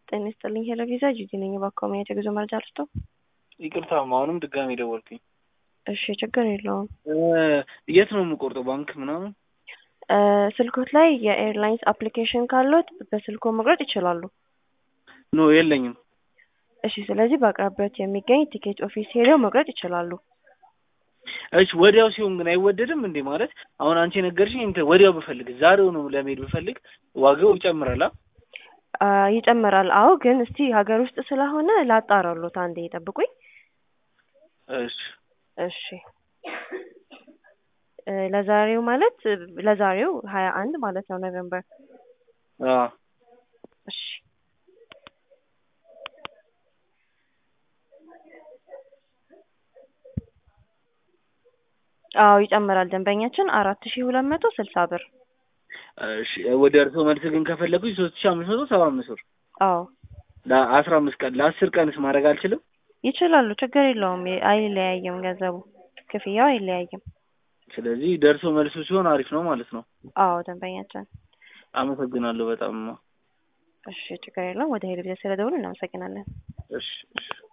ጤና ይስጥልኝ ሄሎ ቪዛ ጂጂ ነኝ። እባክዎ ማየት የጉዞ መረጃ ልስጥዎ? ይቅርታ አሁንም ድጋሜ ደወልኩኝ። እሺ ችግር የለውም። የት ነው የምቆርጠው? ባንክ ምናምን? ስልኮት ላይ የኤርላይንስ አፕሊኬሽን ካሎት በስልኮ መቁረጥ ይችላሉ። ኖ የለኝም። እሺ ስለዚህ በአቅራቢያዎት የሚገኝ ቲኬት ኦፊስ ሄደው መቁረጥ ይችላሉ። እሺ ወዲያው ሲሆን ግን አይወደድም እንዴ? ማለት አሁን አንቺ የነገርሽኝ እንትን ወዲያው ብፈልግ ዛሬው ነው ለመሄድ ብፈልግ ዋጋው ይጨምራል? አ? ይጨምራል። አዎ ግን እስቲ ሀገር ውስጥ ስለሆነ ላጣራሎት፣ አንዴ ይጠብቁኝ። እሺ እሺ ለዛሬው ማለት ለዛሬው ሀያ አንድ ማለት ነው ኖቬምበር። አ እሺ አዎ ይጨምራል። ደንበኛችን አራት ሺህ ሁለት መቶ ስልሳ ብር። እሺ ወደ እርሶ መልስ ግን ከፈለጉኝ ሶስት ሺህ አምስት መቶ ሰባ አምስት ብር አዎ ለአስራ አምስት ቀን ለአስር ቀንስ ማድረግ አልችልም? ይችላሉ። ችግር የለውም። አይለያይም፣ ገንዘቡ ክፍያው አይለያይም። ስለዚህ ደርሶ መልሱ ሲሆን አሪፍ ነው ማለት ነው። አዎ ደንበኛችን። አመሰግናለሁ በጣም። እሺ ችግር የለውም። ወደ ሄድ ጊዜ ስለደውሉ እናመሰግናለን። እሺ እሺ